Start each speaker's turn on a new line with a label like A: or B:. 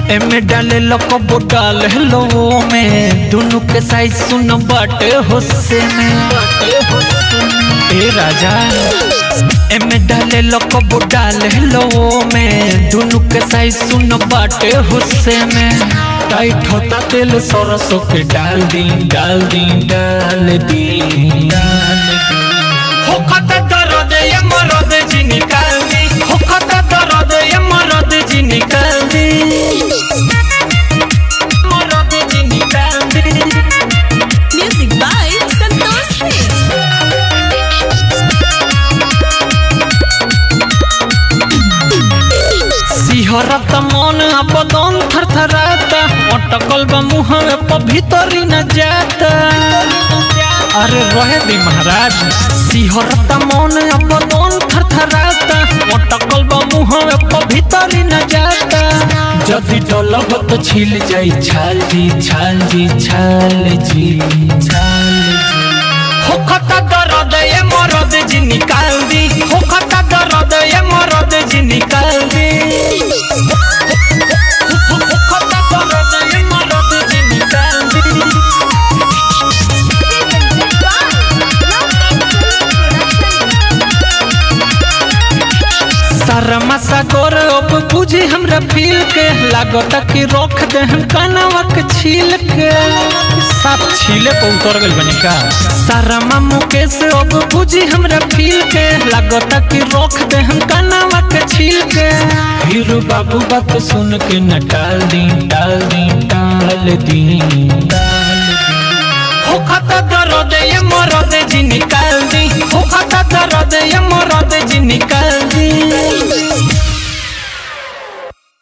A: एमे डाले लकबो डाल हेलो में दोनों के साइज सुन बाटे होसे में ए राजा एमे डाले लकबो डाल हेलो में दोनों के साइज सुन बाटे होसे में टाइट होता तेल सरसों के डाल दी डाल दी डाल दी डाल दी होखत दर्द ये मरद जी निकाल दी होखत दर्द ये मरद जी निकाल दी मरद जी निकाल दी
B: Music by Santosh Singh.
A: सिहरत मन बदन थरथराता अटकल बा मुहवे पर भीतरी न जाता अरे रहे दी महाराज सिहरत मन बदन थरथराता अटकल बा मुहवे पर भीतरी न जाता जदि डलब तो छिल जाई छाल जी छाल जी छाल जी छाल जी होखत दर्द ये मरद जी निकाल दी होखत दर्द ये मरद जी निकाल दी होखत दर्द ये मरद जी निकाल दी शर्मा सागर अब बुझी हमरा फील के लागत कि रोक दे हम कनवा के छील के साफ छीले पे उतर गइल बनी का शर्मा मुकेश अब बुझी हमरा फील के लागत कि रोक दे हम कनवा के छील के हीरो बाबू बात सुन के न टाल दी डाल दी डाल दी डाल